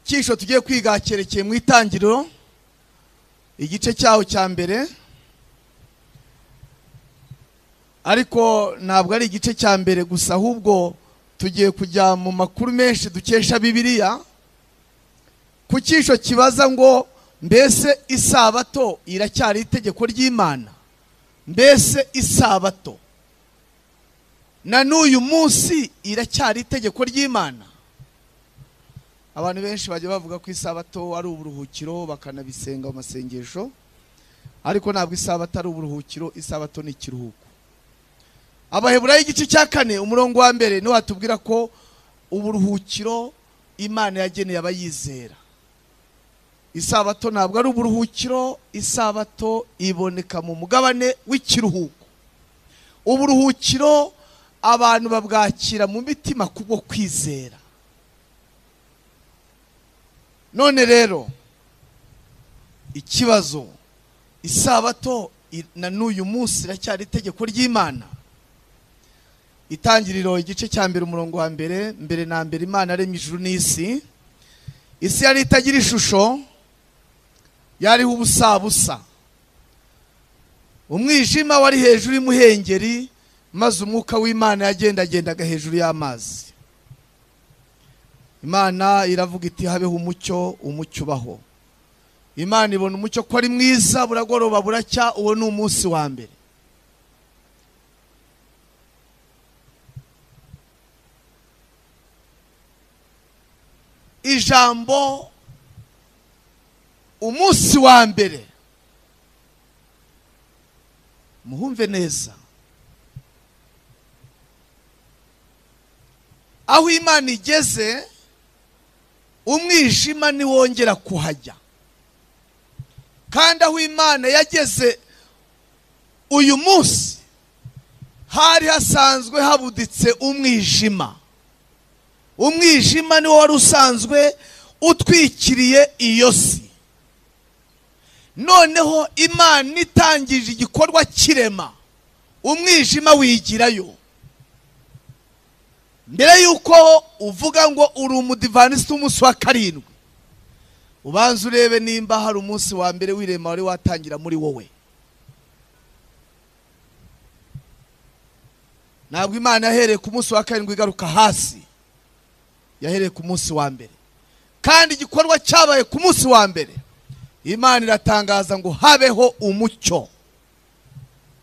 icyigisho tugiye kwiga cyerekeye mu itangiriro igice cyaho cya mbere ariko ntabwo ari igice cya mbere gusa ahubwo tugiye kujya mu makuru menshi dukesha bibiliya ku cyisho kibaza ngo mbese isabato iracyari itegeko ry'imana mbese isabato na n'uyu munsi iracyari itegeko ry'imana abantu benshi bajya bavuga ko isabato ari uburuhukiro bakanabisenga mu masengesho ariko ntabwo isabato ari uburuhukiro isabato ni ikiruhuko abaheburayo igice cya kane umurongo wa mbere niho watubwira ko uburuhukiro imana yageneye abayizera isabato ntabwo ari uburuhukiro isabato iboneka mu mugabane w'ikiruhuko uburuhukiro abantu babwakira mu mitima kubwo kwizera none rero ikibazo isabato na n'uyu munsi iracyari itegeko ry'imana itangiriro igice cya mbere umurongo wa mbere mbere na mbere imana aremye ijuru n'isi isi yari itagira ishusho yariho ubusabusa umwijima wari hejuru y'imuhengeri maze umwuka w'imana yagendagendaga hejuru y'amazi imana iravuga iti habeho umucyo umucyo ubaho imana ibona umucyo ko ari mwiza buragoroba buracya uwo ni umunsi wa mbere ijambo umunsi wa mbere muhumve neza aho imana igeze umwijima ntiwongera kuhajya kandi aho imana yageze uyu munsi hari hasanzwe habuditse umwijima umwijima niwo wari usanzwe utwikiriye iyo si noneho imana itangije igikorwa kirema umwijima wigirayo mbere y'uko uvuga ngo uri umudivanisite w'umunsi wa karindwi ubanza urebe nimba hari umunsi wa mbere w'irema wari watangira muri wowe ntabwo imana yahereye ku munsi wa karindwi igaruka hasi yahereye ku munsi wa mbere kandi igikorwa cyabaye ku munsi wa mbere imana iratangaza ngo habeho umucyo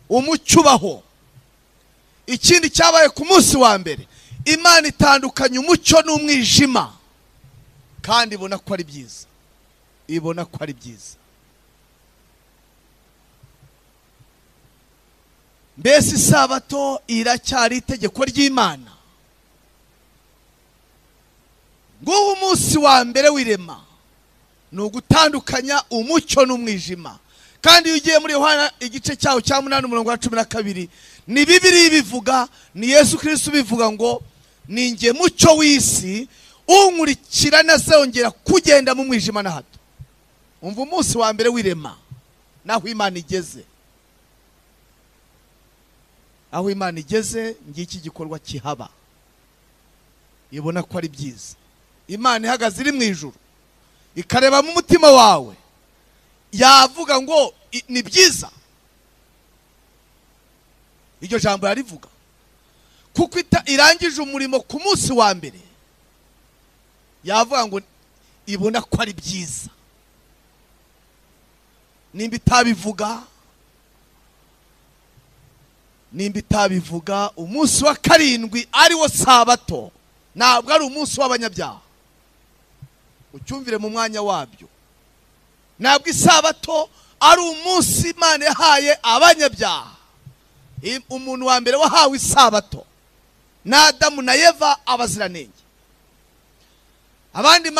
umucyo ubaho ikindi cyabaye ku munsi wa mbere imana itandukanye umucyo n'umwijima kandi ibona ko ari byiza ibona ko ari byiza mbese isabato iracyari itegeko ry'imana nguwo umunsi wa mbere w'irema ni ugutandukanya umucyo n'umwijima kandi iyo ugiye muri yohana igice cyawo cya munani umurongo wa cumi na kabiri ni bibiri bivuga ni yesu kirisi bivuga ngo ni nge mucyo w'isi unkurikira ntazongera kugenda mu mwijima na hato umva umunsi wa mbere w'irema n'aho imana igeze aho imana igeze ngiki gikorwa kihaba ibona ko ari byiza imana ihagaze iri mu ijoro ikarebamo umutima wawe yavuga ngo ni byiza iryo jambo yarivuga kuko irangije umurimo ku munsi wa mbere yavuga ngo ibona ko ari byiza nimba itabivuga nimba itabivuga umunsi wa karindwi ariwo sabato ntabwo ari umunsi w'abanyabyaha ucyumvire mu mwanya wabyo ntabwo isabato ari umunsi imana yahaye abanyabyaha umuntu wa mbere wahawe isabato ni adamu na eva abaziranenge abandi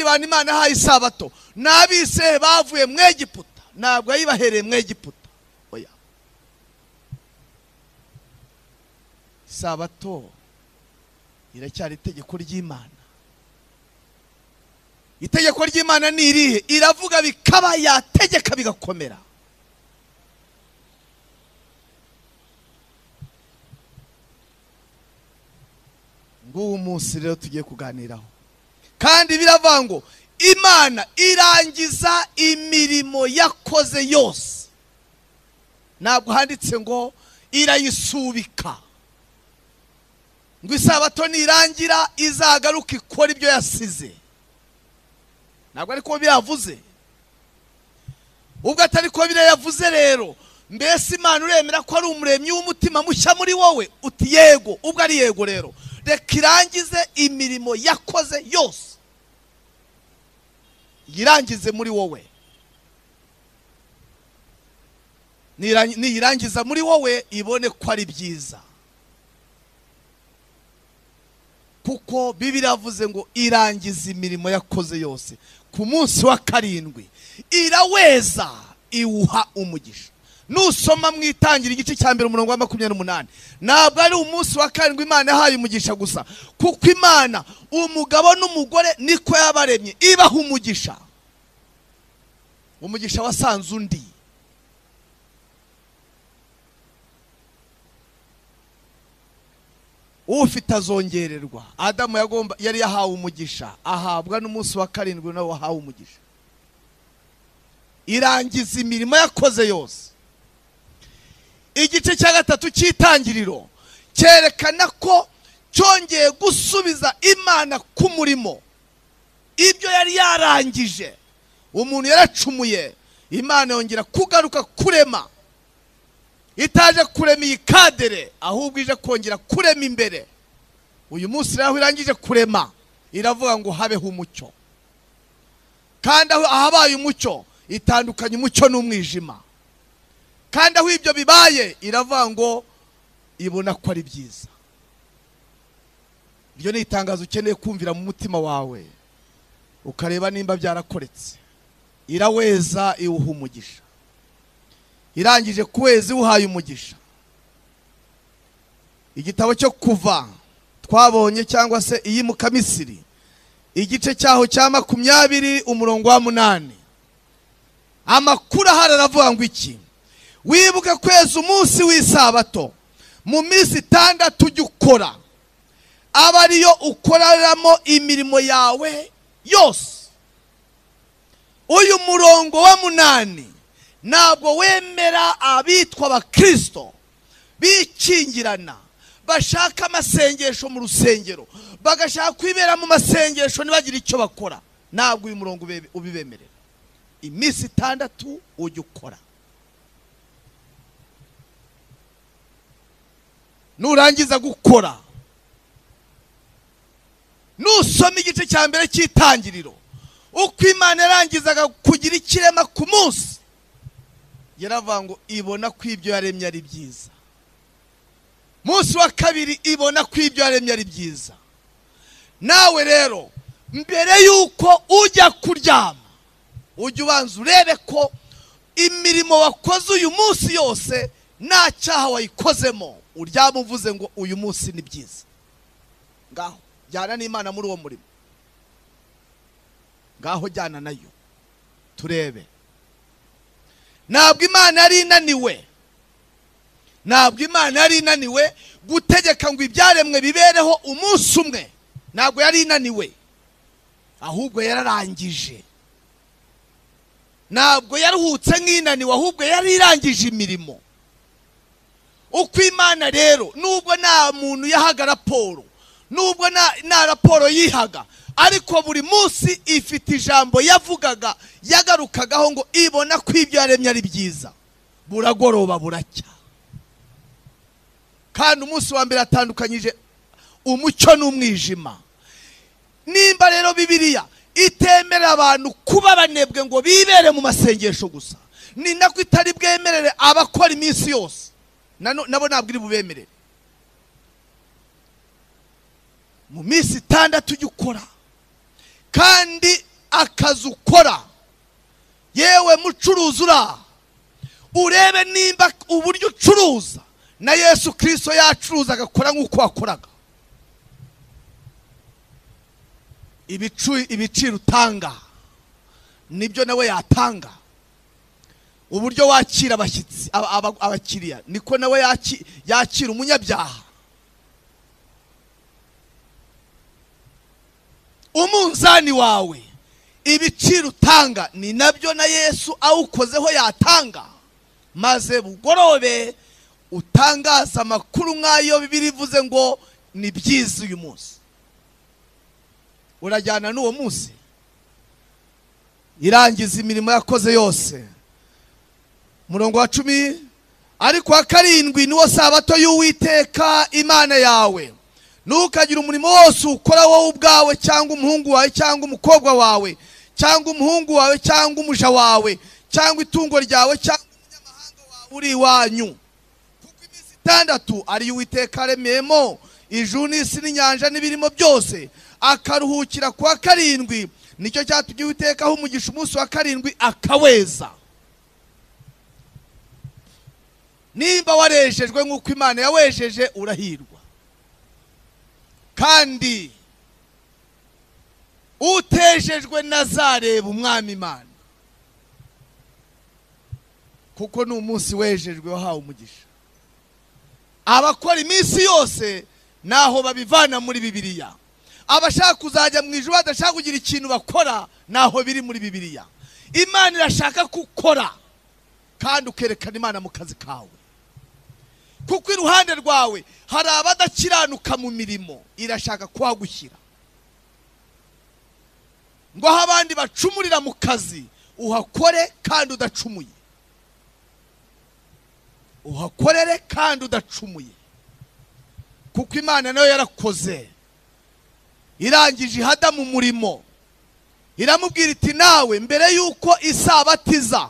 bantu imana yahaye isabato ni abise bavuye mu egiputa ntabwo yayibahereye mu egiputa oya isabato iracyari itegeko ry'imana itegeko ry'imana ni irihe iravuga bikaba yategeka bigakomera nguwo munsi rero tugiye kuganiraho kandi biravanga ngo imana irangiza imirimo yakoze yose ntabwo handitse ngo irayisubika ngo isabato nirangira izagaruka ikora ibyo yasize ntabwo ariko biravuze ubwo atari ko biriya yavuze rero mbese imana uremera ko ari umuremyi w'umutima mushya muri wowe uti yego ubwo ari yego rero reka irangize imirimo yakoze yose yirangize muri wowe Nira- niyirangiza muri wowe ibone ko ari byiza kuko bibiri yavuze ngo irangiza imirimo yakoze yose ku munsi wa karindwi iraweza iwuha umugisha nusoma mu itangira igice cya mbere umurongo wa makumyabiri n'umunani ntabwo ari umunsi wa karindwi imana yahaye umugisha gusa kuko imana umugabo n'umugore niko yabaremye ibaha umugisha umugisha wasanze undi ufite azongererwa adamu yagomba yari yahawe umugisha ahabwa n'umunsi wa karindwi nawe wahawe umugisha irangiza imirimo yakoze yose igice cya gatatu cy'itangiriro cyerekana ko cyongeye gusubiza imana ku murimo ibyo yari yarangije umuntu yaracumuye imana yongera kugaruka kurema itaje kurema iyi kadere ahubwo ije kongera kurema imbere uyu munsi rero aho irangije kurema iravuga ngo habeho umucyo kandi aho ahabaye umucyo itandukanya umucyo n'umwijima kandi aho ibyo bibaye iravuga ngo ibona ko ari byiza iryo ni itangazo ukeneye kumvira mu mutima wawe ukareba nimba byarakoretse iraweza iwuha umugisha irangije kuweza iwuhaye umugisha igitabo cyo kuva twabonye cyangwa se iyimuka misiri igice cyaho cya makumyabiri umurongo wa munani amakuru ahari aravuga ngo iki wibuke kweza umunsi w'isabato mu minsi itandatu ujye ukora aba ariyo ukoreramo imirimo yawe yose uyu murongo wa munani ntabwo wemera abitwa abakirisito bikingirana bashaka amasengesho mu rusengero bagashaka kwibera mu masengesho ntibagire icyo bakora ntabwo uyu murongo ube- ubibemerera iminsi itandatu ujya ukora nurangiza gukora nusoma igice cya mbere cy'itangiriro uko imana yarangizaga kugira ikirema ku munsi yaravuga ngo ibona ko ibyo yaremye ari byiza munsi wa kabiri ibona ko ibyo yaremye ari byiza nawe rero mbere y'uko ujya kuryama ujye ubanza urebe ko imirimo wakoze uyu munsi yose nta cyaha wayikozemo uryama uvuze ngo uyu munsi ni byiza ngaho jyana n'imana muri uwo murimo ngaho jyana nayo turebe ntabwo imana yari inaniwe ntabwo imana yari inaniwe gutegeka ngo ibyaremwe bibereho umunsi umwe ntabwo yari inaniwe ahubwo yararangije ntabwo yaruhutse nk'inaniwe ahubwo yari irangije imirimo uko imana rero nubwo nta muntu yahaga raporo nubwo nta nta raporo yihaga ariko buri munsi ifite ijambo yavugaga yagarukagaho ngo ibona ko ibyo yaremye ari byiza buragoroba buracya kandi umunsi wa mbere atandukanyije umucyo n'umwijima nimba rero bibiliya itemera abantu kuba banebwe ngo bibere mu masengesho gusa ni nako itari bwemerere abakora iminsi yose Nano- nabo ntabwo iri bubemerere mu minsi itandatu ujya ukora kandi akazi ukora yewe mucuruzi uri aha urebe nimba uburyo ucuruza na yesu kirisito yacuruza agakora nk'uko wakoraga ibicu- ibiciro utanga nibyo nawe yatanga uburyo wakira abashyitsi aba- aba- abakiriya niko nawe yaki- yakira umunyabyaha umunzani wawe ibiciro utanga ni nabyo na yesu awukozeho yatanga maze bugorobe utangaza amakuru nk'ayo bibiri ivuze ngo ni byiza uyu munsi urajyana n'uwo munsi irangiza imirimo yakoze yose murongo wa cumi ariko wa karindwi niwo sabato y'uwiteka imana yawe ntukagire umurimo wose ukora wowe ubwawe cyangwa umuhungu wawe cyangwa umukobwa wawe cyangwa umuhungu wawe cyangwa umuja wawe cyangwa itungo ryawe cyangwa umunyamahanga wawe uri iwanyu kuko iminsi itandatu ariyo uwiteka aremeyemo ijuru n'isi n'inyanja n'ibirimo byose akaruhukira ku wa karindwi nicyo cyatumye uwitekaho umugisha umunsi wa karindwi akaweza nimba warejejwe nk'uko imana yawejeje urahirwa kandi utejejwe nazareba umwami imana kuko ni umunsi wejejwe wahawe umugisha abakora iminsi yose naho babivana muri bibiliya abashaka kuzajya mu ijoro badashaka kugira ikintu bakora naho biri muri bibiliya imana irashaka ko ukora kandi ukerekana imana mu kazi kawe kuko iruhande rwawe hari abadakiranuka mu mirimo irashaka kuhagushyira ngo aho abandi bacumurira mu kazi uhakore kandi udacumuye uhakorere kandi udacumuye kuko imana nayo yarakoze irangije ihada mu murimo iramubwira iti nawe mbere y'uko isabatiza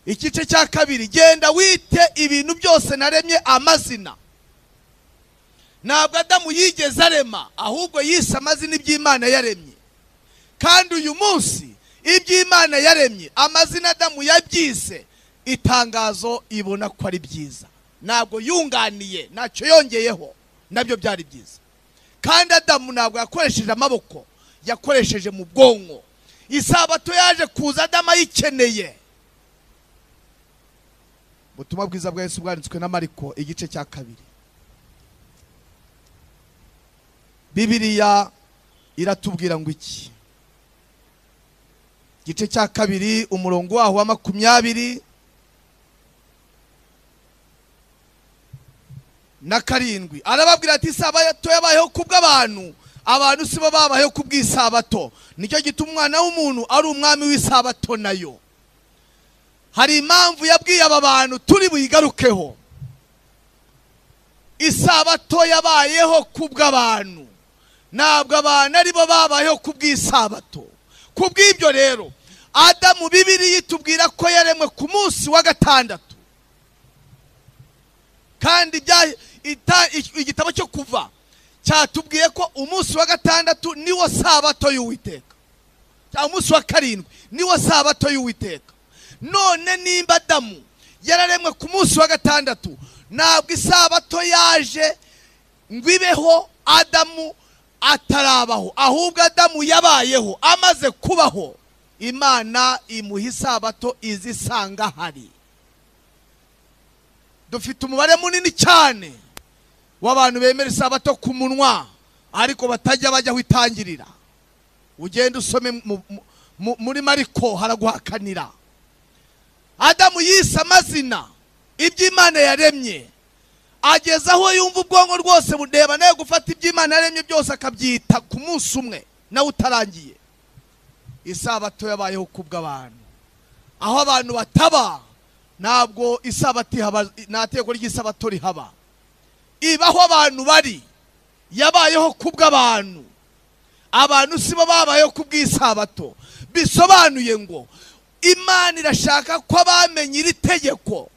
igice cya kabiri genda wite ibintu byose naremye amazina ntabwo adamu yigeze arema ahubwo yise amazina iby'imana yaremye kandi uyu munsi iby'imana yaremye amazina adamu yabyise itangazo ibona ko ari byiza ntabwo yunganiye ntacyo yongeyeho nabyo byari byiza kandi adamu ntabwo yakoresheje amaboko yakoresheje mu bwonko isabato yaje kuza adamu ayikeneye ubutumwa bwiza bwa Yesu bwanditswe na mariko igice cya kabiri bibiriya iratubwira ngo iki igice cya kabiri umurongo waho wa makumyabiri na karindwi arababwira ati isabato yabayeho kubw'abantu abantu sibo babayeho kubw'isabato nicyo gituma umwana w'umuntu ari umwami w'isabato nayo hari impamvu yabwiye aba bantu turi buyigarukeho isabato yabayeho kubw'abantu ntabwo abantu aribo babayeho kubw'isabato kubw'ibyo rero adamu bibiri yitubwira ko yaremwe ku munsi wa gatandatu kandi igitabo cyo kuva cyatubwiye ko umunsi wa gatandatu niwo sabato y'uwiteka cyangwa umunsi wa karindwi niwo sabato y'uwiteka none nimba adamu yararemwe ku munsi wa gatandatu ntabwo isabato yaje ngo ibeho adamu atarabaho ahubwo adamu yabayeho amaze kubaho imana imuha isabato izi isanga hari dufite umubare munini cyane w'abantu bemera isabato ku munwa ariko batajya bajya aho itangirira ugenda usome muri mariko haraguhakanira adamu yise amazina iby'imana yaremye ageza aho yumva ubwonko rwose budeba nawe gufata iby'imana yaremye byose akabyita ku munsi umwe nawe utarangiye isabato yabayeho kubw'abantu aho abantu bataba ntabwo isabato ihaba nta teko ry'isabato rihaba ibaho abantu bari yabayeho kubw'abantu abantu sibo babayeho kubw'isabato bisobanuye ngo imana irashaka ko abamenye iri tegeko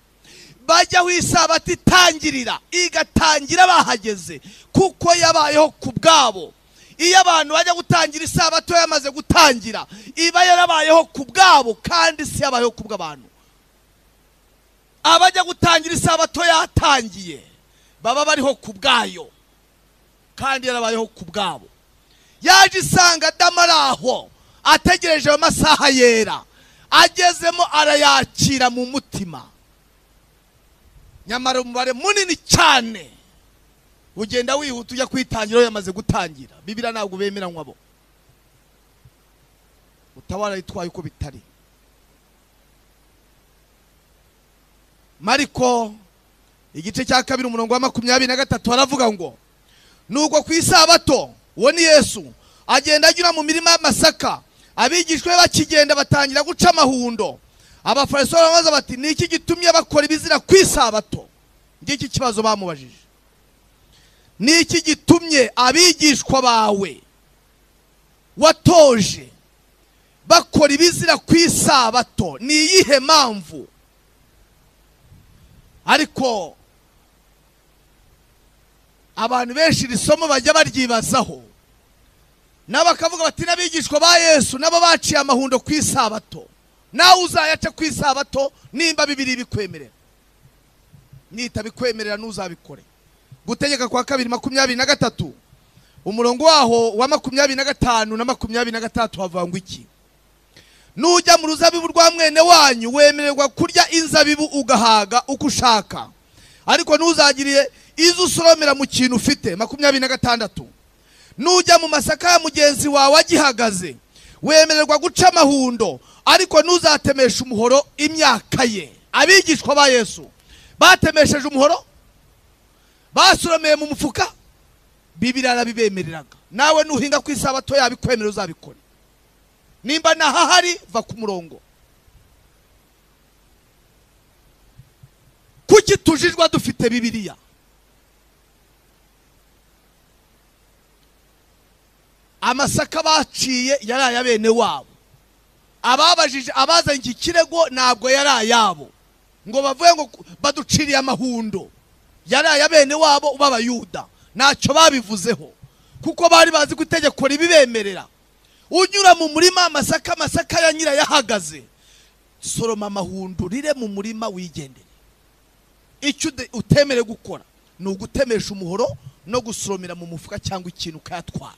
bajyaho isabato itangirira igatangira bahageze kuko yabayeho ku bwabo iyo abantu bajya gutangira isabato yamaze gutangira iba yarabayeho ku bwabo kandi si yabayeho ku bw'abantu abajya gutangira isabato yatangiye baba bariho ku bwayo kandi yarabayeho ku bwabo yaje isanga adamu ari aho ategereje ayo masaha yera agezemo arayakira mu mutima nyamara umubare munini cyane ugenda wihuta ujya kuyitangira aho yamaze gutangira bibiriya ntabwo bemeranywa bo utabara yitwaye uko bitari mariko igice cya kabiri umurongo wa makumyabiri na gatatu haravuga ngo nuko ku isabato uwo ni yesu agenda anyura mu mirima y'amasaka abigishwa be bakigenda batangira guca amahundo abafariso barabaza bati ni iki gitumye bakora ibizira ku isabato ngiki kibazo bamubajije ni iki gitumye abigishwa bawe watoje bakora ibizira ku isabato ni iyihe mpamvu ariko abantu benshi iri somo bajya baryibazaho nabo bakavuga bati n'abigishwa ba yesu nabo baciye amahundo ku isabato nawe uzayaca ku isabato nimba bibiri bikwemerera nita bikwemerera ntuzabikore gutegeka kwa kabiri makumyabiri na gatatu umurongo waho wa makumyabiri na gatanu na makumyabiri na gatandatu havangwa iki nujya mu ruzabibu rwa mwene wanyu wemererwa kurya inzabibu ugahaga uko ushaka ariko ntuzagiriye izo usoromera mu kintu ufite makumyabiri na gatandatu nujya mu masaka ya mugenzi wawe agihagaze wemererwa guca amahundo ariko ntuzatemeshe umuhoro imyaka ye abigishwa ba yesu batemesheje umuhoro basoromeye mu mufuka bibiri arabibemereraga nawe nuhinga ku isabato yabikwemerera uzabikora nimba ntahahari va ku murongo kuki tujijwa dufite bibiriya amasaka baciye yari aya bene wabo ababajije abazanye iki kirego ntabwo yari ayabo ngo bavuge ngo baduciriye amahundo yari aya bene wabo b'abayuda ntacyo babivuzeho kuko bari bazi ko itegeko ribibemerera unyura mu murima amasaka amasaka ya nyirayo ahagaze soroma amahundo urire mu murima wigendere icyo utemere gukora ni ugutemesha umuhoro no gusoromera mu mufuka cyangwa ikintu ukayatwara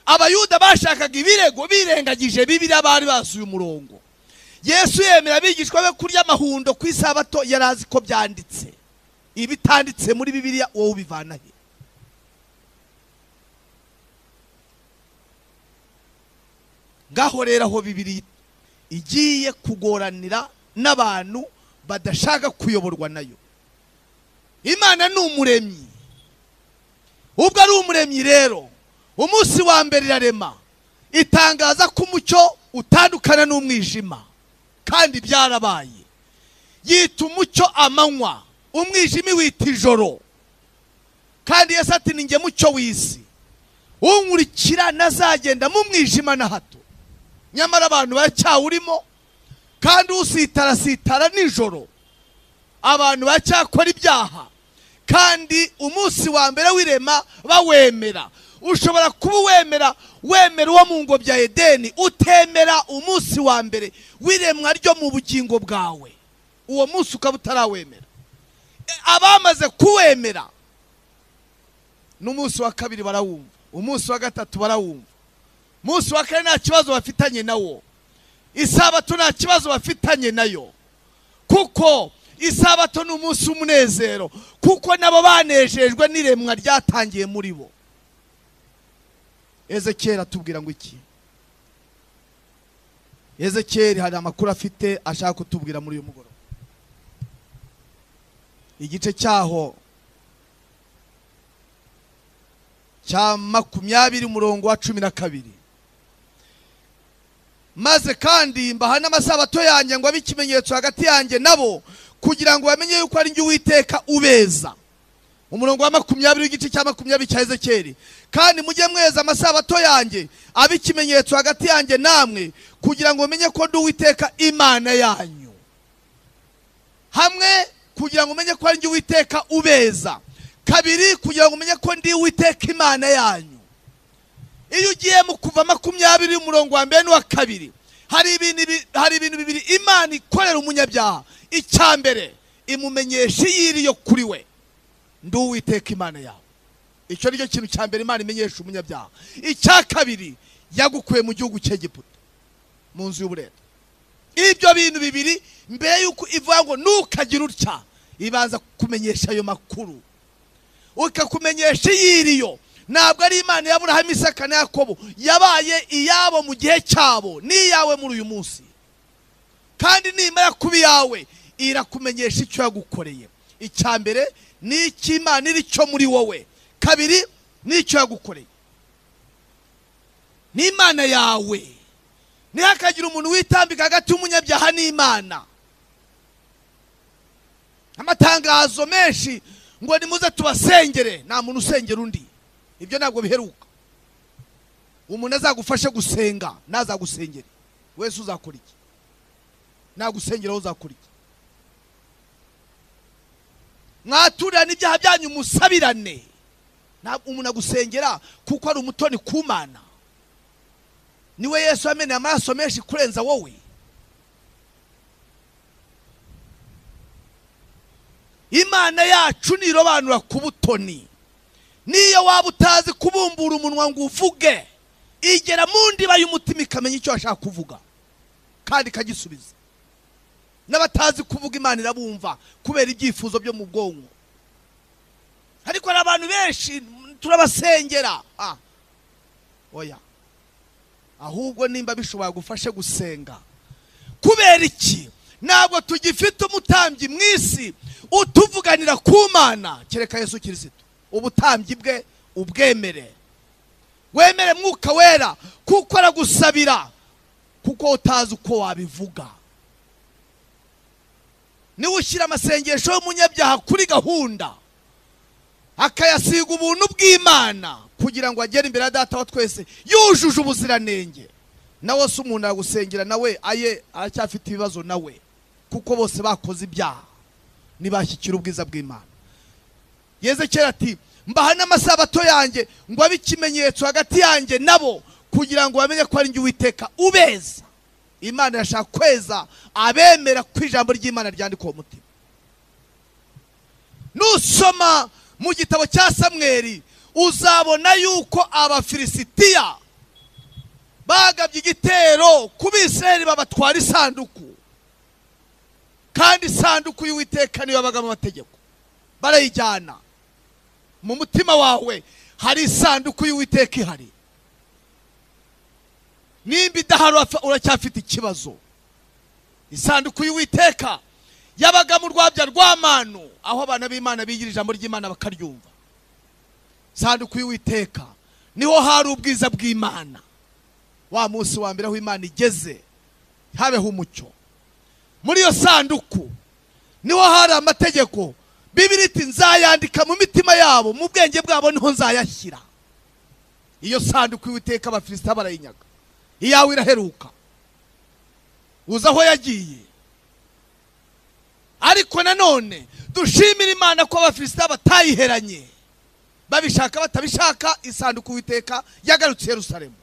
abayuda bashakaga ibirego birengagije bibiriya bari basuye umurongo yesu yemera abigishwa be kurya amahundo ku isabato yari azi ko byanditse ibitanditse muri bibiliya wowe ubivana he ngaho rero aho bibiri igiye kugoranira n'abantu badashaka kuyoborwa nayo imana ni umuremyi ubwo ari umuremyi rero umunsi wa mbere irarema itangaza ko umucyo utandukana n'umwijima kandi byarabaye yita umucyo amanywa umwijima wita ijoro kandi Yesu ati ni nge mucyo w'isi unkurikira nazagenda mu mwijima na hato nyamara abantu baracyawurimo kandi usitara sitara nijoro abantu baracyakora ibyaha kandi umunsi wa mbere w'irema bawemera ushobora kuba wemera wemera uwo mu ngo bya edeni utemera umunsi wa mbere w'iremwa ryo mu bugingo bwawe uwo munsi ukaba utarawemera abamaze kuwemera n'umunsi wa kabiri barawumva umunsi wa gatatu barawumva umunsi wa kane nta kibazo bafitanye nawo isabato nta kibazo bafitanye nayo kuko isabato ni umunsi w'umunezero kuko nabo banejejwe n'iremwa ryatangiye muri bo ezekiyeri atubwira ngo iki ezekiyeri hari amakuru afite ashaka kutubwira muri uyu mugoroba igice cyaho cya makumyabiri umurongo wa cumi na kabiri maze kandi mbaha n'amasabato yanjye ngo abe ikimenyetso hagati yanjye nabo kugira ngo bamenye yuko ari njye uwiteka ubeza umurongo wa makumyabiri w'igice cya makumyabiri cya ezekeri kandi mujye mweza amasabato yanjye abe ikimenyetso hagati yanjye namwe kugira ngo mumenye ko ndi uwiteka imana yanyu hamwe kugira ngo umenye ko ari njye uwiteka ubeza kabiri kugira ngo umenye ko ndi uwiteka imana yanyu iyo ugiye mu kuva makumyabiri umurongo wa mbere n'uwa kabiri hari ibintu hari ibintu bibiri imana ikorera umunyabyaha icya mbere imumenyesha iyiriyo kuri we ndi uwiteka imana yawe icyo ni cyo kintu cya mbere imana imenyesha umunyabyaha icya kabiri yagukuye mu gihugu cy'egiputa mu nzu y'uburere ibyo bintu bibiri mbere y'uko ivuga ngo ntukagire utya ibanza kukumenyesha ayo makuru ikakumenyesha iyiriyo ntabwo ari imana ya Aburahamu Isaka na Yakobo yabaye iyabo mu gihe cyabo n'iyawe muri uyu munsi kandi nimara kuba iyawe irakumenyesha icyo yagukoreye icya mbere ni icy'imana iri cyo muri wowe kabiri ni icyo yagukoreye ni imana yawe ntihakagira umuntu witambika hagati y'umunyabyaha n'imana amatangazo menshi ngo nimuze tubasengere nta muntu usengera undi ibyo ntabwo biheruka umuntu azagufashe gusenga ntazagusengere wese uzakora iki nagusengera wowe uzakora iki mwaturirane ibyaha byanyu musabirane ntabwo umuntu agusengera kuko ari umutoni ku mana niwe yesu wameneye amaraso menshi kurenza wowe imana yacu nirobanura ku butoni niyo waba utazi kubumbura umunwa ngo uvuge igera mu ndiba y'umutima ikamenya icyo ashaka kuvuga kandi ikagisubiza n'abatazi kuvuga imana irabumva kubera ibyifuzo byo mu bwonko ariko hari abantu benshi turabasengera ah, oya ahubwo nimba bishobora gufashe gusenga kubera iki ntabwo tugifite umutambyi mu isi utuvuganira ku mana kereka yesu kirisito ubutambyi bwe ubwemere wemere mwuka wera kuko aragusabira kuko utazi uko wabivuga niwe ushyira amasengesho y'umunyabyaha kuri gahunda akayasiga ubuntu bw'imana kugira ngo agere imbere ya data wa twese yujuje ubuziranenge nawe si umuntu aragusengera nawe aye aracyafite ibibazo nawe kuko bose bakoze ibyaha ntibashyikira ubwiza bw'imana yezekera ati mbaha n'amasabato yanjye ngo abe ikimenyetso hagati yanjye nabo kugira ngo bamenye ko ari njye uwiteka ubeza imana irashaka kweza abemera ko ijambo ry'imana ryandikwa uwo mutima nusoma mu gitabo cya samweri uzabona yuko abafilisitiya bagabye igitero ku bisirayeli babatwara isanduku kandi isanduku y'uwiteka niyo yabagamo amategeko barayijyana mu mutima wawe hari isanduku y'uwiteka ihari nimba idahari uracyafite ikibazo isanduku y'uwiteka yabaga mu rwabya rw'amanu aho abana b'imana bigira ijambo ry'imana bakaryumva isanduku y'uwiteka niho hari ubwiza bw'imana wa munsi wa mbere aho imana igeze habeho umucyo muri iyo sanduku niho hari amategeko bibiri iti nzayandika mu mitima yabo mu bwenge bwabo niho nzayashyira iyo sanduku y'uwiteka abafilisita barayinyaga iyawe iraheruka uzi aho yagiye ariko nanone dushimira imana ko abafilisita batayiheranye babishaka batabishaka isanduku witeka yagarutse Yerusalemu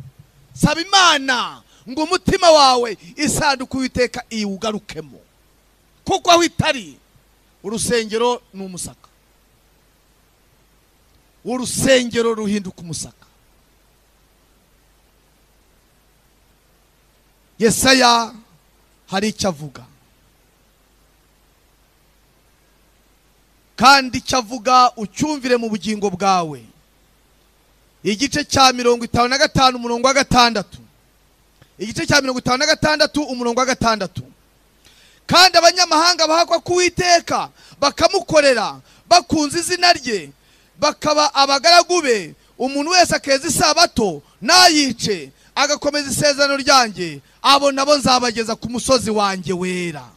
saba imana ngo umutima wawe isanduku witeka iwugarukemo kuko aho itari urusengero ni umusaka urusengero ruhinduka umusaka yesaya hari icyo avuga kandi icyo avuga ucyumvire mu bugingo bwawe igice cya mirongo itanu na gatanu umurongo wa gatandatu igice cya mirongo itanu na gatandatu umurongo wa gatandatu kandi abanyamahanga bahakwa kuwiteka bakamukorera bakunze izina rye bakaba abagaragu be umuntu wese akeza isabato nayice agakomeza isezerano ryanjye abo nabo nzabageza ku musozi wanjye wera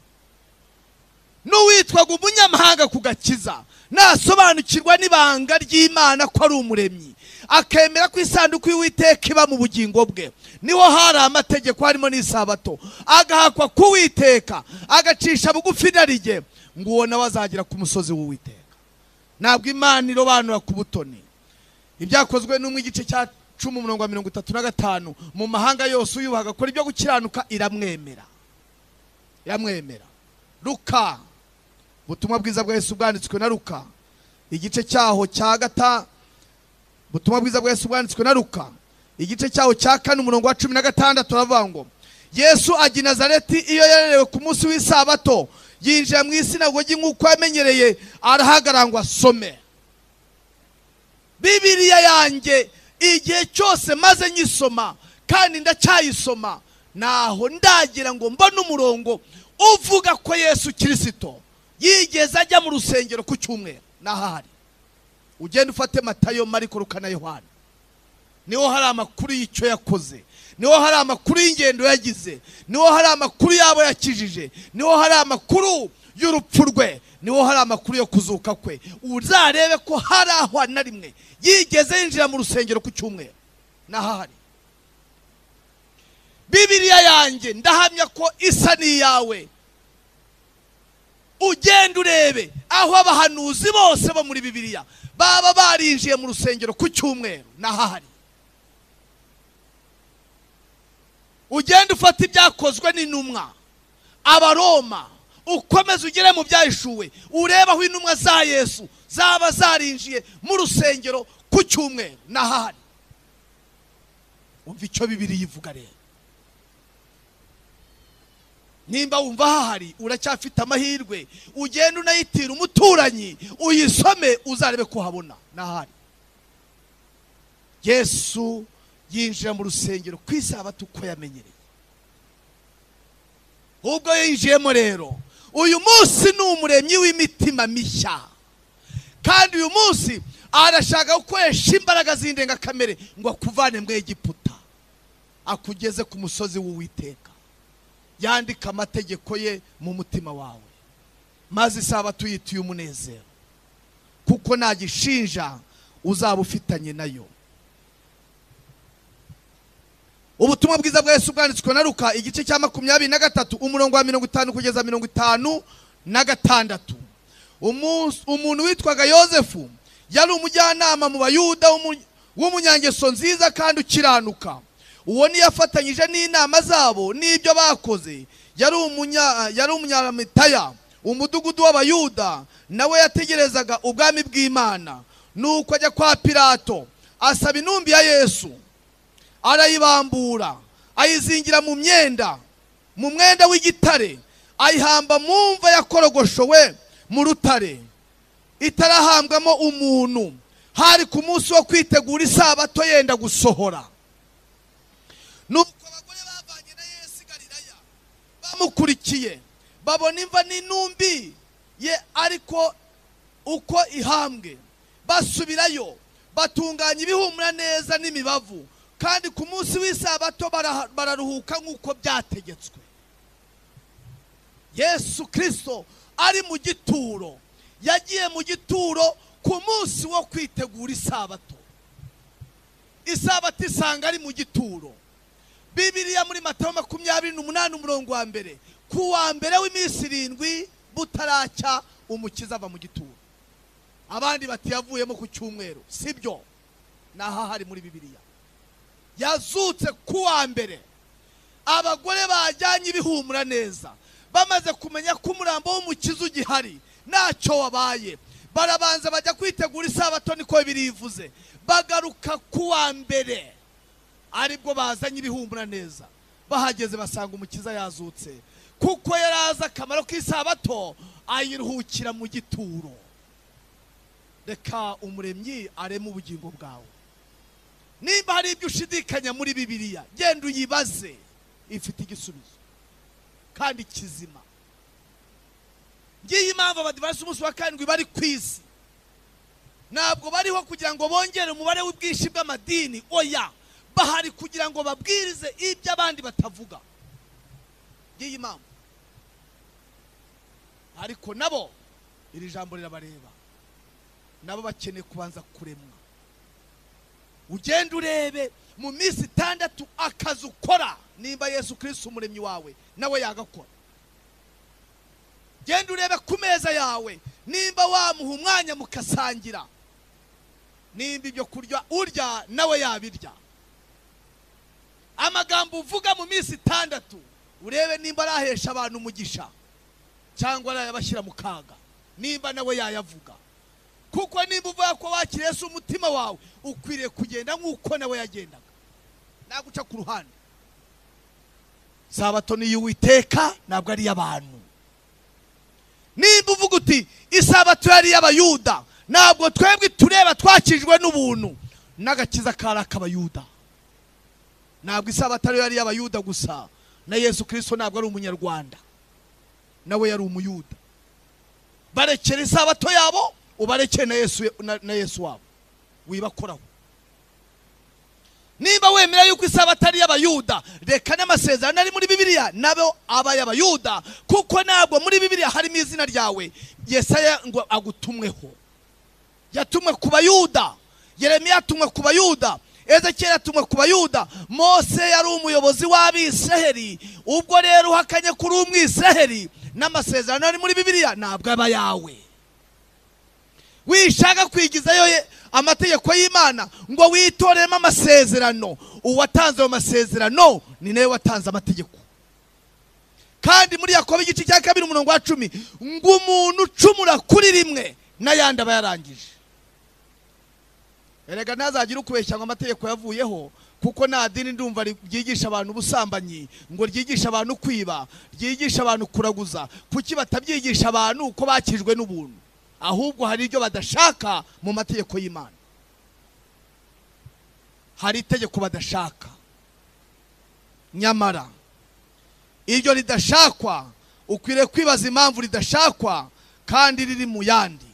n'uwitwaga umunyamahanga ku gakiza nasobanukirwa n'ibanga ry'imana ko ari umuremyi akemera ko isanduku y'uwiteka iba mu bugingo bwe niho hari amategeko harimo n'isabato agahakwa k'uwiteka agacisha bugufi narijye ngo uwo nawe azagera ku musozi w'uwiteka ntabwo imana irobanura ku butoni ibyakozwe n'umwe igice cya cumi umurongo wa mirongo itatu na gatanu mu mahanga yose uyubaha agakora ibyo gukiranuka iramwemera iramwemera ruka ubutumwa bwiza bwa Yesu bwanditswe na ruka igice cyaho cya gata ubutumwa bwiza bwa Yesu bwanditswe na ruka igice cyaho cya kane umurongo wa cumi na gatandatu uravuga ngo yesu ajya i nazareti iyo yarerewe ku munsi w'isabato yinjira mu isinagogi nk'uko yamenyereye arahagarangwa asome bibiriya yanjye igihe cyose maze nyisoma kandi ndacyayisoma naho ndagira ngo mbone umurongo uvuga ko yesu kirisito yigeze ajya mu rusengero ku cyumweru n'ahari ugenda ufate matayo mariko rukana yohana niho hari amakuru y'icyo yakoze niho hari amakuru y'ingendo yagize niho hari amakuru y'abo yakijije niho hari amakuru y'urupfu rwe niho hari amakuru yo kuzuka kwe uzarebe ko hari aho na rimwe yigeze yinjira mu rusengero ku cyumweru n'ahari bibiriya yanjye ndahamya ko isa n'iyawe ugenda urebe aho abahanuzi bose bo muri bibiriya baba barinjiye mu rusengero ku cyumweru n'ahari ugenda ufata ibyakozwe n'intumwa abaroma ukomeze ugere mu byahishuwe urebe aho intumwa za yesu zaba zarinjiye mu rusengero ku cyumweru n'ahari wumva icyo bibiri yivuga rero nimba wumva hahari uracyafite amahirwe ugenda unayitira umuturanyi uyisome uzarebe ko uhabona n'ahari yesu yinjira mu rusengero ku isabato uko yamenyereye ubwo yinjiyemo rero uyu munsi ni umuremyi w'imitima mishya kandi uyu munsi arashaka gukoresha imbaraga z'indengakamere ngo akuvane mu Egiputa akugeze ku musozi w'uwiteka yandika amategeko ye mu mutima wawe maze isabato uyituye umunezero kuko nta gishinja uzaba ufitanye nayo ubutumwa bwiza bwa Yesu bwanditswe na Luka igice cya makumyabiri na gatatu umurongo wa mirongo itanu kugeza mirongo itanu na gatandatu Umu- umuntu witwaga yosefu yari umujyanama mu bayuda w'umu- w'umunyangeso nziza kandi ukiranuka uwo niyo afatanyije n'inama zabo n'ibyo bakoze yari umunya- yari umunyamitaya umudugudu w'abayuda nawe yategerezaga ubwami bw'imana nuko ajya kwa pilato asaba intumbi ya yesu arayibambura ayizingira mu myenda mu mwenda w'igitare ayihamba mu mva yakorogoshowe mu rutare itarahambwamo umuntu hari ku munsi wo kwitegura isabato yenda gusohora nuko abagore bavanye na yesu i galilaya bamukurikiye babona imva n'intumbi ye ariko uko ihambwe basubirayo batunganya ibihumura neza n'imibavu kandi ku munsi w'isabato bara- bararuhuka nk'uko byategetswe yesu kirisito ari mu gituro yagiye mu gituro ku munsi wo kwitegura isabato isabato isanga ari mu gituro bibiriya muri matayo makumyabiri n'umunani umurongo wa mbere ku wa mbere w'iminsi irindwi butaracya umukiza ava mu gituro abandi bati yavuyemo ku cyumweru sibyo naho hari muri bibiriya yazutse ku wa mbere abagore bajyanye ibihumura neza bamaze kumenya ko umurambo w'umukiza ugihari ntacyo wabaye barabanza bajya kwitegura isabato niko birivuze bagaruka ku wa mbere aribwo bazanye ibihumura neza bahageze basanga umukiza yazutse kuko yari azi akamaro k'isabato ayiruhukira mu gituro reka umuremyi areme ubugingo bwawe nimba hari ibyo ushidikanya muri bibiliya genda uyibaze ifite igisubizo kandi kizima ngiyi impamvu abadivansi umunsi wa karindwi bari ku isi ntabwo bariho kugira ngo bongere umubare w'ubwinshi bw'amadini oya bahari kugira ngo babwirize ibyo abandi batavuga ngiyi mpamvu ariko nabo iri jambo rirabareba nabo bakeneye kubanza kuremwa ugenda urebe mu minsi itandatu akazi ukora nimba yesu kirisiti umuremyi wawe nawe yagakora genda urebe ku meza yawe nimba wamuha umwanya mukasangira nimba ibyo kurya urya nawe yabirya amagambo uvuga mu minsi itandatu urebe nimba arahesha abantu umugisha cyangwa arayabashyira mu kaga nimba nawe yayavuga kuko nimba uvuga ko wakiriye se umutima wawe ukwiriye kugenda nk'uko nawe yagendaga ntabwo uca ku ruhande sabato ni iy'uwiteka ntabwo ari iy'abantu nimba uvuga uti isabato yari iy'abayuda ntabwo twebwe tureba twakijwe n'ubuntu n'agakiza kari ak'abayuda ntabwo isabato ariyo yari iy'abayuda gusa na yesu kirisito ntabwo ari umunyarwanda nawe yari umuyuda barekera isabato yabo ubarekere na yesu na- na yesu wabo wibakoraho niba wemera yuko isabato ari iy'abayuda reka n'amasezerano ari muri bibiliya nabo aba ay'abayuda kuko ntabwo muri bibiliya harimo izina ryawe yesaya ngo agutumweho yatumwe ku bayuda yeremiya yatumwe ku bayuda ezekiyeli yatumwe ku bayuda mose yari umuyobozi w'abisiraheli ubwo rero uhakanye kuri umwisiraheli n'amasezerano ari muri bibiliya ntabwo aba ayawe wishaka kwigizayo ye- amategeko y'imana ngo witoremo amasezerano uwatanze ayo masezerano ni nawe watanze amategeko kandi muri yakobo igice cya kabiri umurongo wa cumi ngo umuntu ucumura kuri rimwe n'ayandi aba yarangije erega ntazagire ukubeshya ngo amategeko yavuyeho kuko nta dini ndumva ri- ryigisha abantu ubusambanyi ngo ryigishe abantu kwiba ryigishe abantu kuraguza kuki batabyigisha abantu ko bakijwe n'ubuntu ahubwo hari ibyo badashaka mu mategeko y'imana hari itegeko badashaka nyamara iryo ridashakwa ukwiriye kwibaza impamvu ridashakwa kandi riri mu yandi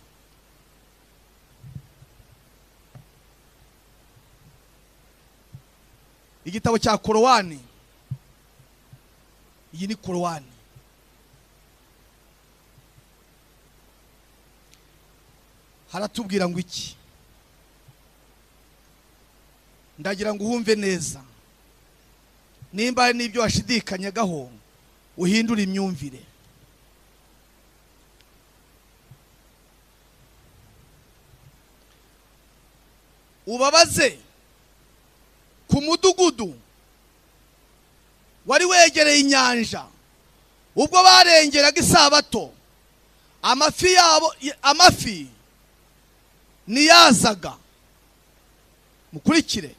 igitabo cya korowani iyi ni korowani haratubwira ngo iki ndagira ngo uhumve neza nimba hari n'ibyo washidikanyagaho uhindure imyumvire ubabaze ku mudugudu wari wegereye inyanja ubwo barengeraga isabato amafi yabo amafi ntiyazaga mukurikire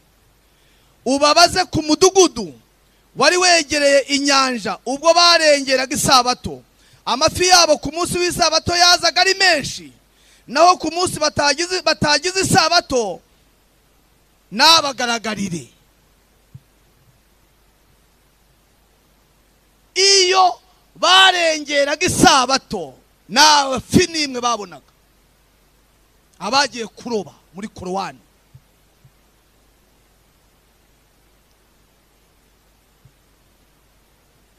ubabaze ku mudugudu wari wegereye inyanja ubwo barengeraga isabato amafi yabo ku munsi w'isabato yazaga ari menshi naho ku munsi batagize batagize isabato nabagaragarire iyo barengeraga isabato nta fi n'imwe babonaga abagiye kuroba muri korowani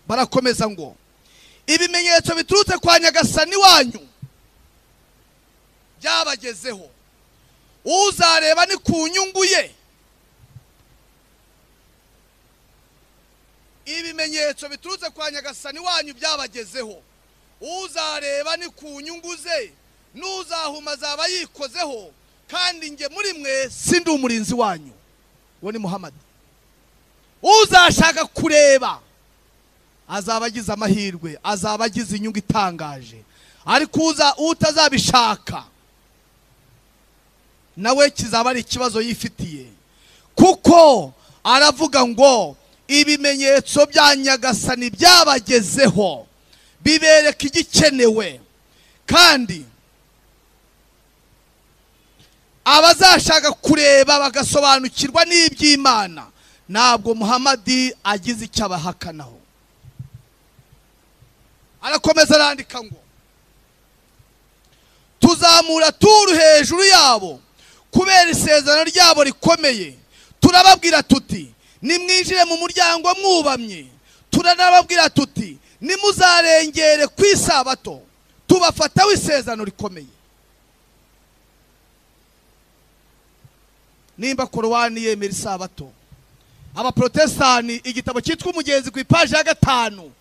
barakomeza ngo ibimenyetso biturutse kwa nyagasani wanyu byabagezeho uzareba ni ku nyungu ye ibimenyetso biturutse kwa nyagasani wanyu byabagezeho uzareba ni ku nyungu ze n'uzahuma azaba yikozeho kandi njye muri mwe sindi umurinzi wanyu uwo ni muhamadi uzashaka kureba azaba agize amahirwe azaba agize inyungu itangaje ariko uza utazabishaka nawe kizaba ari ikibazo yifitiye kuko aravuga ngo ibimenyetso bya nyagasani byabagezeho bibereka igikenewe kandi abazashaka kureba bagasobanukirwa n'iby'imana ntabwo muhamadi agize icyo abahakanaho arakomeza arandika ngo tuzamura turu hejuru yabo kubera isezerano ryabo rikomeye turababwira tuti nimwinjire mu muryango mwubamye turanababwira tuti nimuzarengere ku isabato tubafataho isezerano rikomeye nimba korowani yemera isabato abaporotesitani igitabo cyitwa umugezi ku ipaji ya gatanu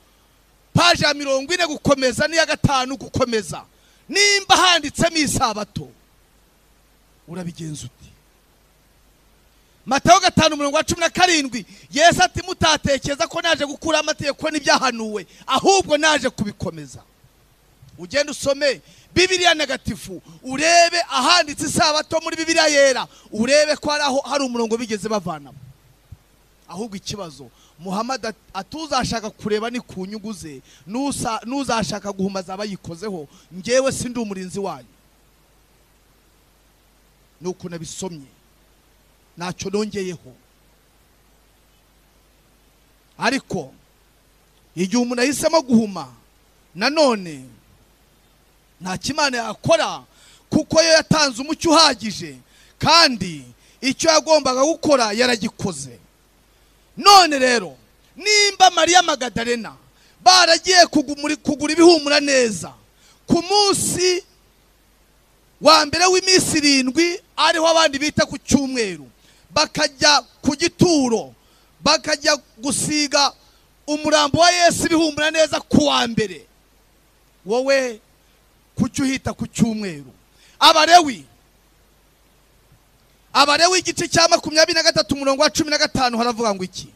paji ya mirongo ine gukomeza n'iya gatanu gukomeza nimba handitsemo isabato urabigenza uti matayo gatanu umurongo wa cumi na karindwi yesu ati mutatekereza ko naje gukura amategeko n'ibyahanuwe ahubwo naje kubikomeza ugende usome bibiliya ntagatifu urebe ahanditse isabato muri bibiliya yera urebe ko hari aho hari umurongo bigeze bavanamo ahubwo ikibazo muhamadi at- atuzashaka kureba ni ku nyungu ze n'usa- n'uzashaka guhuma azaba yikozeho njyewe sindi umurinzi wanyu ni uko nabisomye ntacyo nongeyeho ariko igihe umuntu ahisemo guhuma nanone nta kimana yakora kuko yo yatanze umucyo uhagije kandi icyo yagombaga gukora yaragikoze none rero nimba mariya magadarena baragiye kugumuri- kugura ibihumura neza ku munsi wa mbere w'iminsi irindwi ariho abandi bita ku cyumweru bakajya ku gituro bakajya gusiga umurambo wa yesu ibihumbura neza ku wa mbere wowe kuki uhita ku cyumweru abarewi abarewi igice cya makumyabiri na gatatu umurongo wa cumi na gatanu haravuga ngo iki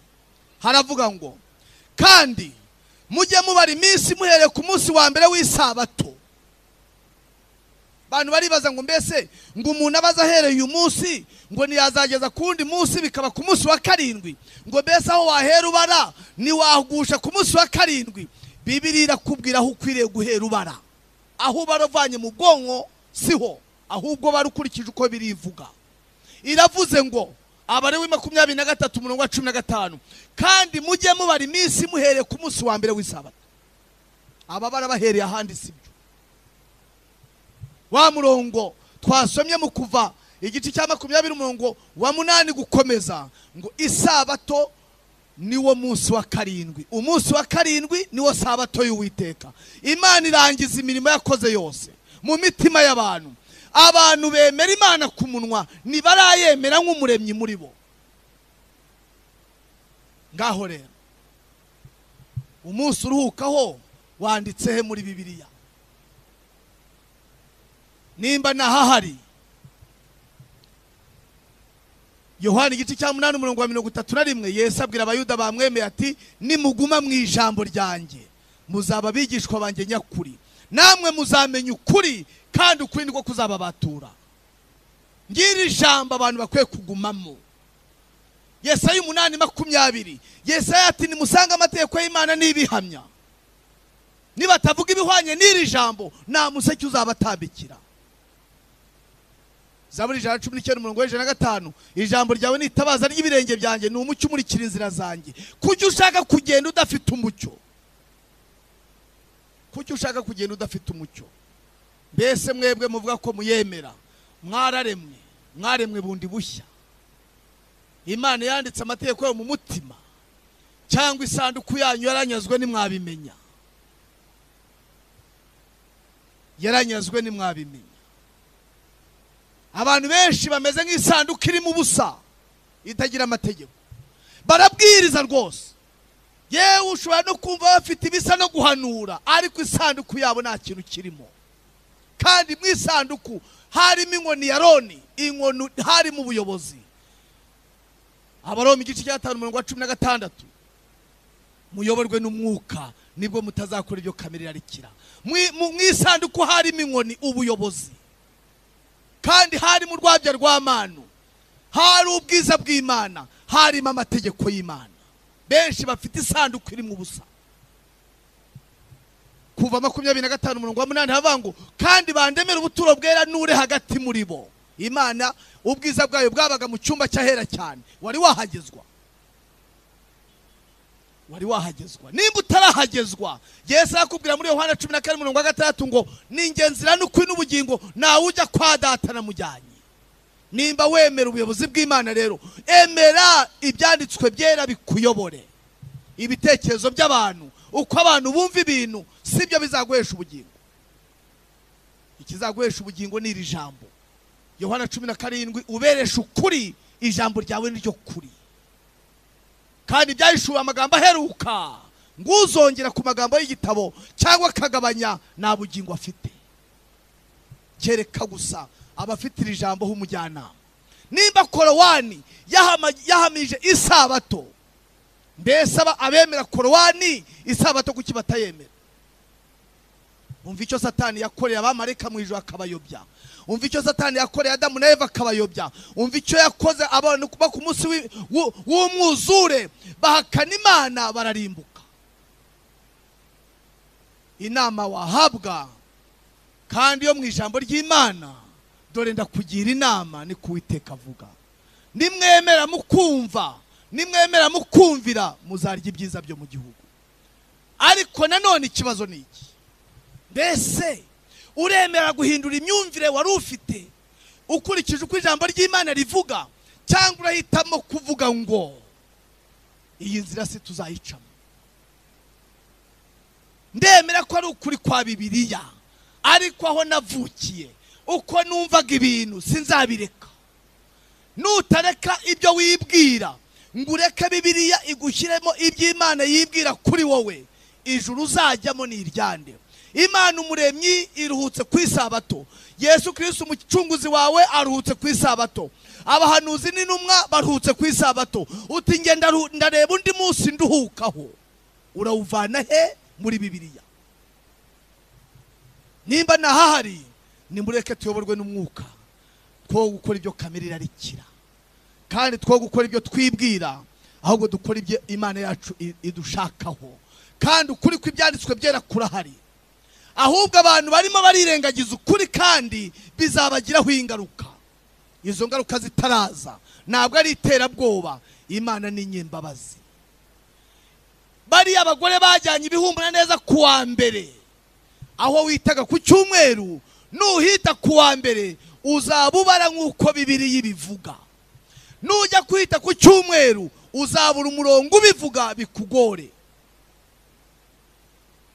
haravuga ngo kandi mujye mubara iminsi muhereye ku munsi wa mbere w'isabato abantu baribaza ngo mbese ngo umuntu abaza ahereye uyu munsi ngo ntiyazageza ku wundi munsi bikaba ku munsi wa karindwi ngo mbese aho wahera ubara ntiwahugusha ku munsi wa karindwi bibiri irakubwira aho ukwiriye guhera ubara aho ubara uvanye mu bwonko siho ahubwo bara ukurikije uko birivuga iravuze ngo abarewi makumyabiri na gatatu umurongo wa cumi na gatanu kandi mujye mubara iminsi muhereye ku munsi wa mbere w'isabato aba barabahereye ahandi sibyo wa murongo twasomye mu kuva igice cya makumyabiri umurongo wa munani gukomeza ngo isabato niwo munsi wa karindwi umunsi wa karindwi niwo sabato y'uwiteka imana irangiza imirimo yakoze yose mu mitima y'abantu abantu bemera imana ku munwa ntibarayemera nk'umuremyi muri bo ngaho rero umunsi uruhukaho wanditse he muri bibiliya nimba ntahahari yohani igice cya munani umurongo wa mirongo itatu na rimwe yesu abwira abayuda bamwemeye ati nimuguma mu ijambo ryanjye muzaba abigishwa banjye nyakuri namwe muzamenya ukuri kandi ukuri niko kuzababatura ngiri ijambo abantu bakwiye kugumamo yesaya umunani makumyabiri yesaya ati nimusange amategeko y'imana n'ibihamya nibatavuga ibihwanye n'iri jambo nta museke uzabatambikira zaburi ijana na cumi n'icyenda umurongo w'ijana na gatanu ijambo ryawe ni itabaza ry'ibirenge byanjye ni umucyo umurikira inzira zanjye kuki ushaka kugenda udafite umucyo kuki ushaka kugenda udafite umucyo mbese mwebwe muvuga ko muyemera mwararemwe mwaremwe bundi bushya imana yanditse amategeko yayo mu mutima cyangwa isanduku yanyu yaranyazwe ntimwabimenya yaranyazwe ntimwabimenya abantu benshi bameze nk'isanduku irimo ubusa itagira amategeko barabwiriza rwose yewe ushobora no kumva bafite ibisa no guhanura ariko isanduku yabo nta kintu kirimo kandi mu isanduku harimo inkoni ya roni inkoni harimo ubuyobozi abaroma igice cya gatanu umurongo wa cumi na gatandatu muyoborwe n'umwuka nibwo mutazakora ibyo kamere irarikira Mu- mu mu isanduku harimo inkoni ubuyobozi kandi harimo urwabya rw'amanu hari ubwiza bw'imana harimo amategeko y'imana benshi bafite isanduku irimo ubusa kuva makumyabiri na gatanu umurongo wa munani havuga ngo kandi bandemere ubuturo bwera n'ure hagati muri bo imana ubwiza bwayo bwabaga mu cyumba cy'ahera cyane wari wahagezwa wari wahagezwa nimba utarahagezwa yesu arakubwira muri yohana cumi na kane umurongo wa gatandatu ngo ninjye nzira n'ukuri n'ubugingo ntawe ujya kwa data namujyanye nimba wemera ubuyobozi bw'imana rero emera ibyanditswe byera bikuyobore ibitekerezo by'abantu uko abantu bumva ibintu sibyo bizaguhesha ubugingo ikizaguhesha ubugingo ni iri jambo yohana cumi na karindwi uberesha ukuri ijambo ryawe ni ryo kuri kandi byahishuwe amagambo aheruka nguzongera ku magambo y'igitabo cyangwa akagabanya nta bugingo afite kereka gusa abafite iri jambo h'umujyanama nimba korowani yahama- yahamije isabato mbese aba- abemera korowani isabato kuki batayemera umva icyo satani yakoreye abamarayika mu ijoro akabayobya umva icyo satani yakoreye adamu na eva akabayobya umva icyo yakoze abantu kuba ku munsi w'i- w'u- w'umwuzure bahakana imana bararimbuka inama wahabwa kandi yo mu ijambo ry'imana dore ndakugira inama ni kuwiteka avuga nimwemera mukumva nimwemera mukumvira muzarya ibyiza byo mu gihugu ariko nanone ikibazo ni iki mbese uremera guhindura imyumvire wari ufite ukurikije uko ijambo ry'imana rivuga cyangwa urahitamo kuvuga ngo iyi nzira si tuzayicamo ndemera ko ari ukuri kwa bibiliya ariko aho navukiye uko numvaga ibintu sinzabireka nutareka ibyo wibwira ngo ureke bibiliya igushyiremo iby'imana yibwira kuri wowe ijuru uzajyamo ni iryande imana umuremyi iruhutse ku isabato yesu kirisiti umucunguzi wawe aruhutse ku isabato abahanuzi n'intumwa baruhutse ku isabato uti ngenda ndareba undi munsi nduhukaho urawuvana he muri bibiliya nimba ntahahari nimureke tuyoborwe n'umwuka two gukora ibyo kamere irarikira kandi two gukora ibyo twibwira ahubwo dukora ibyo imana yacu i- idushakaho kandi ukuri kw'ibyanditswe byera kurahari ahubwo abantu barimo barirengagiza ukuri kandi bizabagiraho ingaruka izo ngaruka zitaraza ntabwo ari iterabwoba imana ni nyembabazi bariya abagore bajyanye ibihumbura neza ku wa mbere aho witaga ku cyumweru nuhita ku wa mbere uzaba ubara nk'uko bibiri bivuga nujya kwita ku cyumweru uzabura umurongo ubivuga bikugore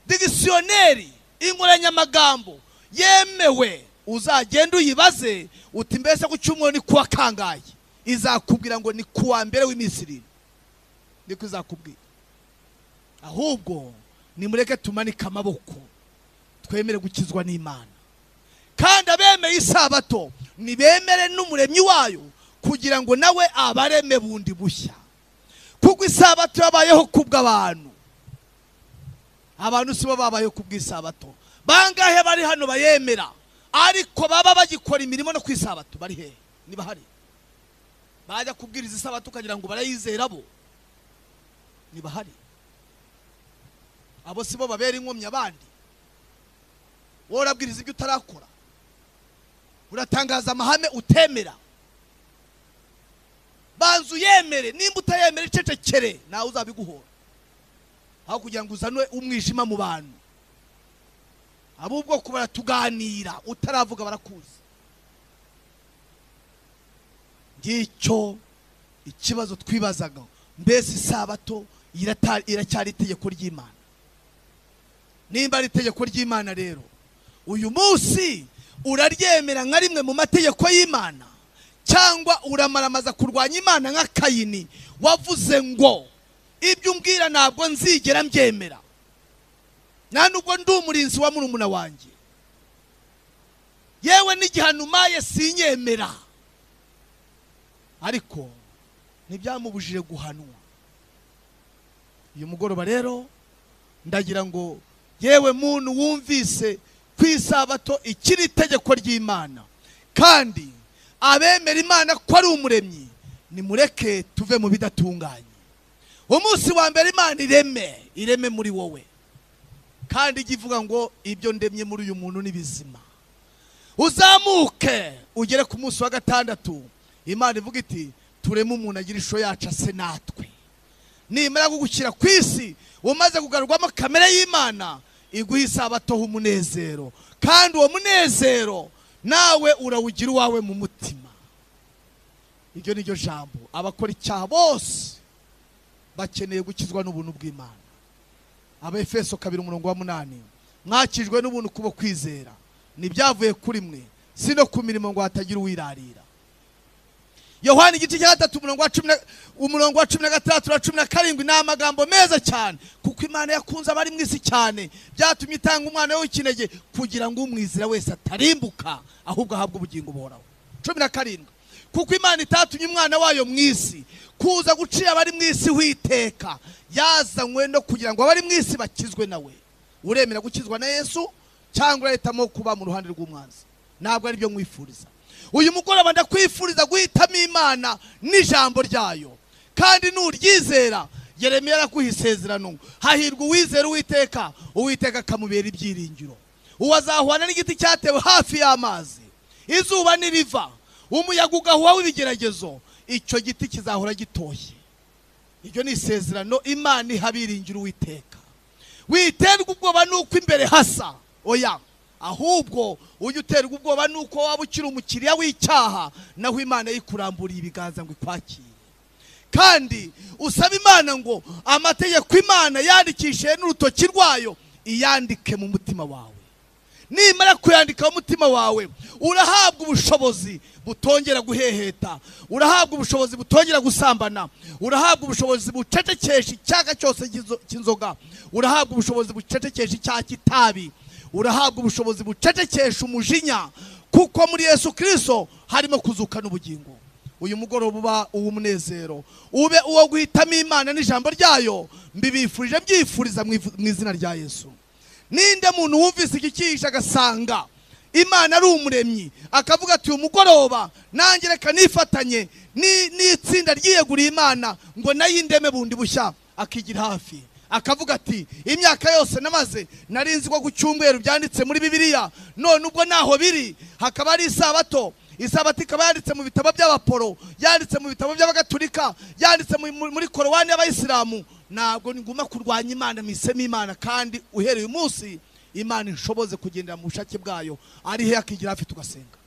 digisiyoneri inkoranyamagambo yemewe uzagenda uyibaze uti mbese ku cyumweru ni kuwa kangahe izakubwira ngo ni kuwa mbere w'iminsi irindwi niko izakubwira ahubwo nimureke tumanike amaboko twemere gukizwa n'imana kandi abemeye isabato nibemere n'umuremyi wayo kugira ngo nawe abareme bundi bushya kuko isabato yabayeho kubw'abantu abantu si bo babayeho ku bw'isabato bangahe bari hano bayemera ariko baba bagikora imirimo no ku isabato bari hehe niba hari bajya kubwiriza isabato ukagira ngo barayizera bo niba hari abo si bo babera inkomyi abandi wowe urabwiriza ibyo utarakora uratangaza amahame utemera banza uyemere nimba utayemera icecekere nawe uzabiguhora aho kugira ngo uzanwe umwijima mu bantu ab'ubwoko baratuganira utaravuga barakuzi ngicyo ikibazo twibazaga mbese isabato irata- iracyari itegeko ry'imana nimba ari itegeko ry'imana rero uyu munsi uraryemera nka rimwe mu mategeko y'imana cyangwa uramaramaza kurwanya imana nka kayini wavuze ngo ibyo umbwira ntabwo nzigera mbyemera nta nubwo ndi umurinzi wa murumuna wanjye yewe n'igihanumaye sinyemera ariko ntibyamubujije guhanwa uyu mugoroba rero ndagira ngo yewe muntu wumvise ku isabato ikiri itegeko ry'imana kandi abemera imana ko ari umuremyi nimureke tuve mu bidatunganye umunsi wa mbere imana ireme ireme muri wowe kandi ijya ivuga ngo ibyo ndemye muri uyu muntu ni bizima uzamuke ugere ku munsi wa gatandatu imana ivuga iti tureme umuntu agira ishusho yacu ase natwe nimara kugushyira ku isi umaze kugarurwamo kamere y'imana iguha isabatoho umunezero kandi uwo munezero nawe urawugira uwawe mu mutima iryo ni ryo jambo abakora icyaha bose bakeneye gukizwa n'ubuntu bw'imana abefeso kabiri umurongo wa munani mwakijwe n'ubuntu kubo kwizera ntibyavuye kuri mwe si no ku mirimo ngo hatagira uwirarira yohani igice cya gatatu umurongo wa cumi na- umurongo wa cumi na gatandatu na cumi na karindwi ni amagambo meza cyane kuko imana yakunze abari mu isi cyane byatumye itanga umwana w'ikinege kugira ngo umwizira wese atarimbuka ahubwo ahabwe ubugingo buhoraho cumi na karindwi kuko imana itatumye umwana wayo mu isi kuza gucira abari mu isi witeka yazanywe no kugira ngo abari mu isi bakizwe nawe uremera gukizwa na yesu cyangwa urahitamo kuba mu ruhande rw'umwanzi ntabwo ari byo mwifuriza uyu mugoroba ndakwifuriza guhitamo imana n'ijambo ryayo kandi nuryizera yeremiya araguha isezerano hahirwa uwizera uwiteka uwiteka akamubera ibyiringiro uwo azahwana n'igiti cyatewe hafi y'amazi izuba niriva umuyaga ugahuha w'ibigeragezo icyo giti kizahora gitoshye iryo ni isezerano imana iha abiringira uwiteka witerwa ubwoba nuko imbere hasa oya ahubwo ujya uterwa ubwoba nuko waba ukiri umukiriya w'icyaha naho imana yikuramburiye ibiganza ngo ikwakire kandi usaba imana ngo amategeko imana yandikishije n'urutoki rwayo iyandike mu mutima wawe nimara kuyandika mu mutima wawe urahabwa ubushobozi butongera guheheta urahabwa ubushobozi butongera gusambana urahabwa ubushobozi bucecekesha icyaga cyose cy'inzo- cy'inzoga urahabwa ubushobozi bucecekesha icyaha cy'itabi urahabwa ubushobozi bucecekesha umujinya kuko muri yesu kirisito harimo kuzuka n'ubugingo uyu mugoroba uba uw'umunezero ube uwo guhitamo imana n'ijambo ryayo mbibifurije byifuriza mu ivu- mu izina rya yesu ninde muntu wumvise iki cyihishe agasanga imana ari umuremyi akavuga ati uyu mugoroba nanjye reka nifatanye ni- n'itsinda ryiyeguriye imana ngo nayindeme bundi bushya akigira hafi akavuga ati imyaka yose namaze nari nzi ko ku cyumweru byanditse muri bibiliya none ubwo naho biri hakaba ari isabato isabato ikaba yanditse mu bitabo by'abaporo yanditse mu bitabo by'abagaturika yanditse mu- mu- muri korowani y'abayisilamu ntabwo niguma kurwanya imana mpisemo imana kandi uhereye uyu munsi imana inshoboze kugendera mu bushake bwayo ari he akigira hafi tugasenga